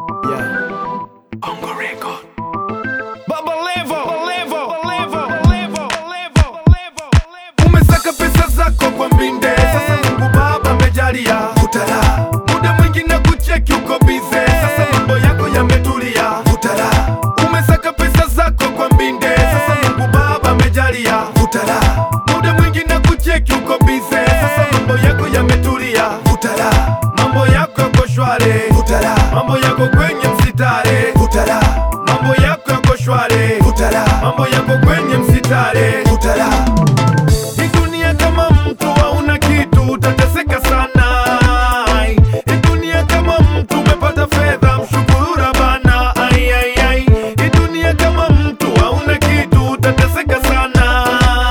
Bongo Record. Baba Levo, Levo, Levo, Levo, Levo, Levo. umesaka pesa zako kwa mbinde sasa mungu baba amejalia utara muda mwingi na kucheki uko bize sasa mambo yako yametulia utara umesaka pesa zako kwa mbinde sasa mungu baba amejalia utara muda mwingi na kucheki uko bize sasa mambo yako yametulia utara mambo yako yako shware utara mambo yako kwenye msitare utara mambo yako yako shware utara mambo yako kwenye msitare utara hii dunia kama mtu hauna kitu utateseka sana. Hii dunia kama mtu umepata fedha mshukuru Rabana. Ai, ai, ai. Hii dunia kama mtu hauna kitu utateseka sana.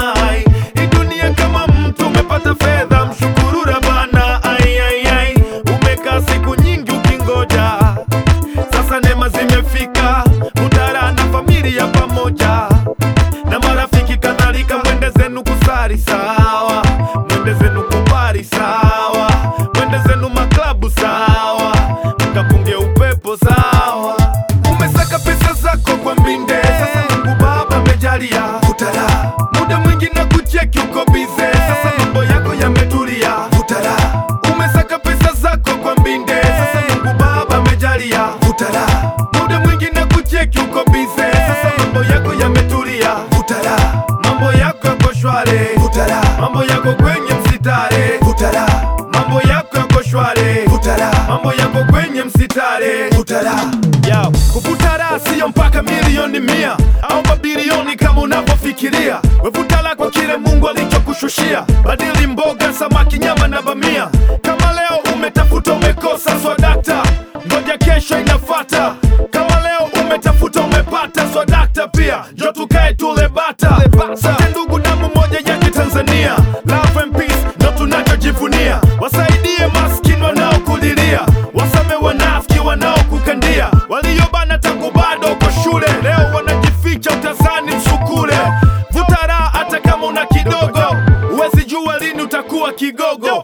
Hii dunia kama mtu umepata fedha mshukuru Rabana. Ai, ai, ai. Umekaa siku nyingi ukingoja, sasa neema zimefika, utara na familia pamoja na marafiki kadhalika, mwende zenu kusari sawa, mwende zenu kubari sawa, mwende zenu maklabu sawa, mkapunge upepo sawa. Umesaka pesa zako kwa mbinde, sasa Mungu Baba amejalia utara, muda mwingi na kucheki uko bize, sasa mambo yako yametulia utara. Umesaka pesa zako kwa mbinde, sasa Mungu Baba amejalia utara, muda mwingi na kucheki uko bize, sasa mambo yako yametulia utara, mambo yako yako shware utara, mambo yako kwenye msitare utara, mambo yako yako shware utara, mambo yako kwenye msitare utara. Yo, kuvuta raha siyo mpaka milioni mia au mabilioni kama unavyofikiria. Wevuta la kwa kile Mungu alichokushushia, badili mboga, samaki, nyama na bamia. Kama leo umetafuta umekosa, swadakta, ngoja kesho inafata. Kama leo umetafuta umepata, swadakta pia, njo tukae tule bata. Sote ndugu damu moja ya Kitanzania, love and peace ndo tunachojivunia. Wasaidie maskini wanaokulilia, wasame wanafiki wanaokukandia, waliobana tangu bado uko shule, leo wanajificha utazani msukule. Vuta raha hata kama una kidogo, huwezi jua lini utakuwa kigogo.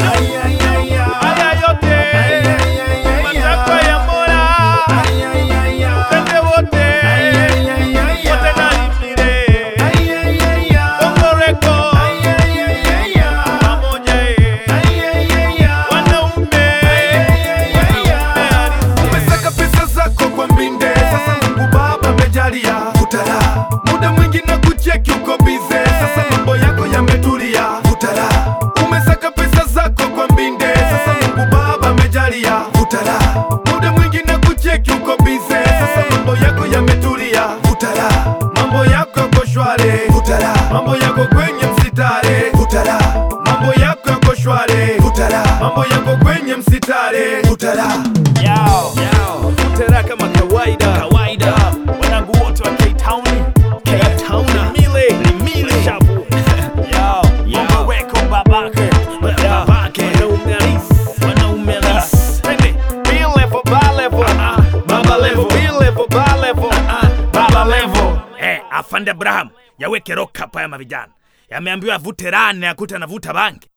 Haya yote matakwa ya Mola, twende wote wote na imire Bongo Record pamoja, wanaume umesaka pesa zako kwa mbinde, sasa Mungu Baba amejalia utara, muda mwingi na kucheki uko bize, sasa mambo yako yametulia utara, umesaka pesa zako kwa mbinde, sasa Mungu Baba amejalia utara, muda mwingi na kucheki uko bize, sasa mambo yako yametulia utara, mambo yako yako shware utara, mambo yako kwenye msitare utara, mambo yako yako shware utara, mambo yako kwenye msitare utara. Yao, yao. Utera kama kawaida. Kawaida. Wanangu wote wa K-Town. K-Town. Limile. Limile. Shabu. Yao. Bongo Record babake. Babake. Wanaume halisi. Wanaume halisi. Twende. B-level, ba-level. Baba level. B-level, ba-level. Baba level. Eh, afande Abraham yaweke rock hapa ya mavijana yameambiwa avute rane akuta anavuta bangi